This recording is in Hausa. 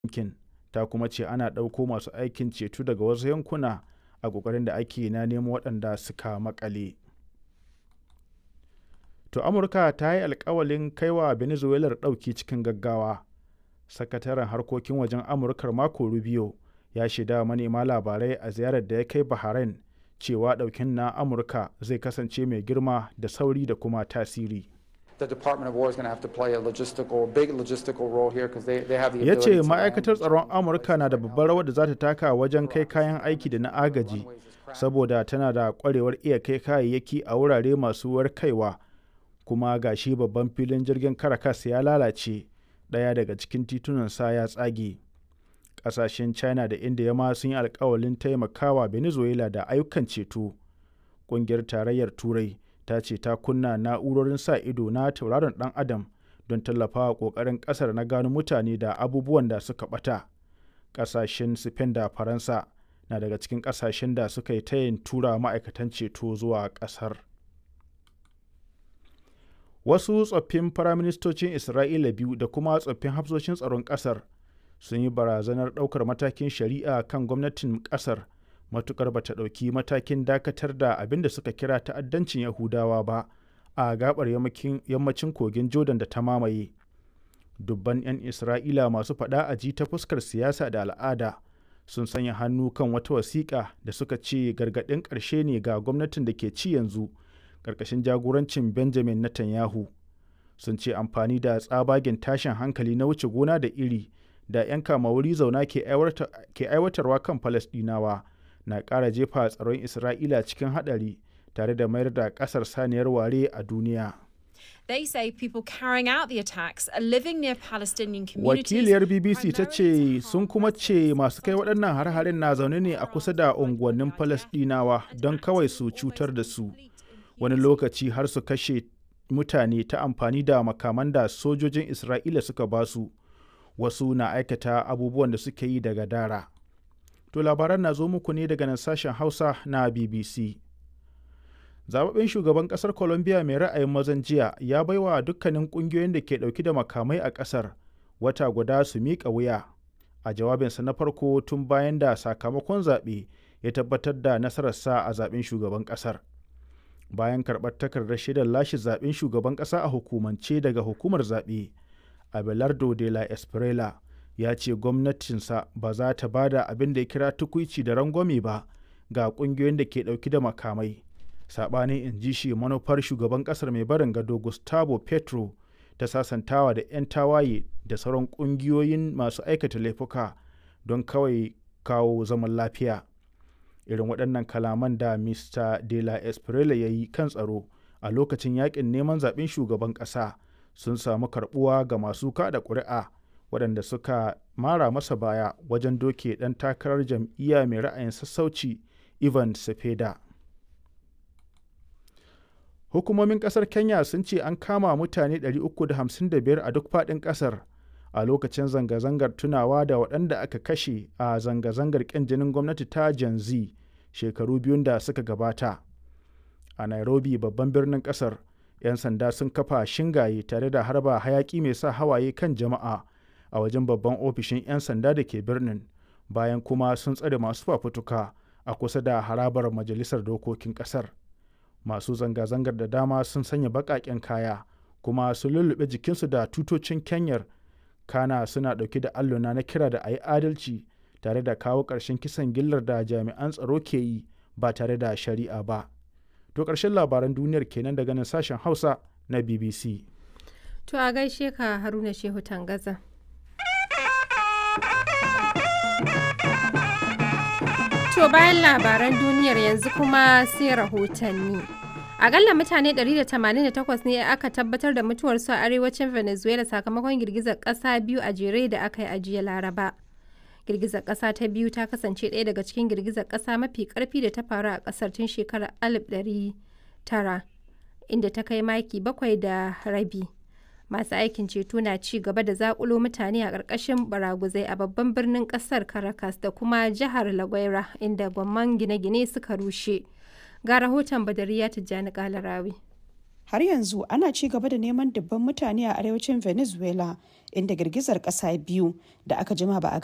yankin ta kuma ce ana ɗauko masu aikin ceto daga wasu yankuna a ƙoƙarin da ake na nemo waɗanda suka maƙale. To Amurka ta yi alkawalin kaiwa Venezuela ɗauki cikin gaggawa. Sakataren harkokin wajen Amurkar Marco Rubio ya shaida manema labarai a ziyarar da ya kai Bahrain cewa ɗaukin na Amurka zai kasance mai girma da sauri da kuma tasiri. Ya ce ma'aikatar tsaron Amurka na da babbar rawar da za ta taka wajen kai kayan aiki da na agaji, saboda tana da kwarewar iya kai kayayyaki a wurare masu warkaiwa, kuma ga shi babban filin jirgin Caracas ya lalace, ɗaya daga cikin titunansa ya tsage. Ƙasashen China da India ma sun yi alkawalin taimakawa Venezuela da ayyukan ceto. Ƙungiyar Tarayyar Turai ta ce ta kunna na'urorin sa ido na tauraron dan adam don tallafawa kokarin kasar na gano mutane da abubuwan da suka bata kasashen spain da faransa na daga cikin kasashen da suka yi tayin tura ma'aikatan ceto zuwa kasar wasu tsoffin firaministocin isra'ila biyu da kuma tsoffin hafsoshin tsaron kasar sun yi barazanar daukar matakin shari'a kan gwamnatin kasar matukar ba ta ɗauki matakin dakatar da abin da suka kira ta'addancin yahudawa ba a gabar yammacin kogin jordan da ta mamaye dubban 'yan isra'ila masu faɗa a ji ta fuskar siyasa da al'ada sun sanya hannu kan wata wasiƙa da suka ce gargaɗin ƙarshe ne ga gwamnatin da ke ci yanzu ƙarƙashin jagorancin benjamin netanyahu sun ce amfani da tsabagen tashin hankali na wuce gona da iri da 'yan kama wuri zauna ke aiwatarwa kan falasɗinawa na ƙara jefa tsaron Isra'ila cikin haɗari tare da mayar da ƙasar saniyar ware a duniya. They say people carrying out the attacks are living near Palestinian communities. Wakiliyar BBC ta ce sun kuma ce masu kai waɗannan har-harin na zaune ne a kusa da unguwannin Falasɗinawa don kawai su cutar da su. Wani lokaci har su kashe mutane ta amfani da makaman da sojojin Isra'ila suka basu. Wasu na aikata abubuwan da suke yi daga dara. To labaran na zo muku ne daga nan sashen Hausa na BBC. Zababben shugaban kasar Colombia mai ra'ayin mazan jiya ya baiwa dukkanin kungiyoyin da ke dauki da makamai a kasar wata guda su miƙa wuya. A jawabinsa na farko tun bayan da sakamakon zaɓe ya tabbatar da nasararsa a zaɓen shugaban ƙasar. Bayan karɓar takardar shaidar lashe zaɓen shugaban ƙasa a hukumance daga hukumar zaɓe, Abelardo de la Esprela ya ce gwamnatinsa ba za ta ba da abin da ya kira tukuici da rangwame ba ga kungiyoyin da ke dauki da makamai saɓanin in ji shi manufar shugaban ƙasar mai barin gado gustavo petro ta sasantawa da 'yan tawaye da sauran ƙungiyoyin masu aikata laifuka don kawai kawo zaman lafiya irin waɗannan kalaman da mr de la esprella ya yi kan tsaro a lokacin yakin neman zaɓen shugaban ƙasa sun samu karɓuwa ga masu kada ƙuri'a waɗanda suka mara masa baya wajen doke ɗan takarar jam'iyya mai ra'ayin sassauci ivan sepeda hukumomin ƙasar kenya sun ce an kama mutane 355 a duk faɗin ƙasar a lokacin zanga-zangar tunawa da waɗanda aka kashe a zanga-zangar ƙin jinin gwamnati ta gen z shekaru biyun da suka gabata a nairobi babban birnin ƙasar 'yan sanda sun kafa shingaye tare da harba hayaƙi mai sa hawaye kan jama'a a wajen babban ofishin 'yan sanda da ke birnin bayan kuma sun tsare masu fafutuka a kusa da harabar majalisar dokokin kasar masu zanga-zangar da dama sun sanya baƙaƙen kaya kuma sun lullube jikinsu da tutocin kenyar kana suna ɗauke da alluna na kira da a yi adalci tare da kawo ƙarshen kisan gillar da jami'an tsaro ke yi ba tare da shari'a ba to ƙarshen labaran duniyar kenan daga nan sashen hausa na bbc to a gaishe ka haruna shehu tangaza To bayan labaran duniyar yanzu kuma sai rahotanni. Akalla mutane 188 ne aka tabbatar da mutuwarsu a arewacin Venezuela sakamakon girgizar ƙasa biyu a jere da aka yi a jiya Laraba. Girgizar ƙasa ta biyu ta kasance ɗaya daga cikin girgizar ƙasa mafi ƙarfi da ta faru a ƙasar tun shekarar 1900 inda ta kai maki bakwai da rabi. masu aikin ceto na ci gaba da zakulo mutane a ƙarƙashin baraguzai a babban birnin ƙasar caracas da kuma jihar la guaira inda gwamman gine-gine suka rushe ga rahoton badariya tijjani kalarawi har yanzu ana ci gaba da neman dubban mutane a arewacin venezuela inda girgizar kasa biyu da aka jima ba a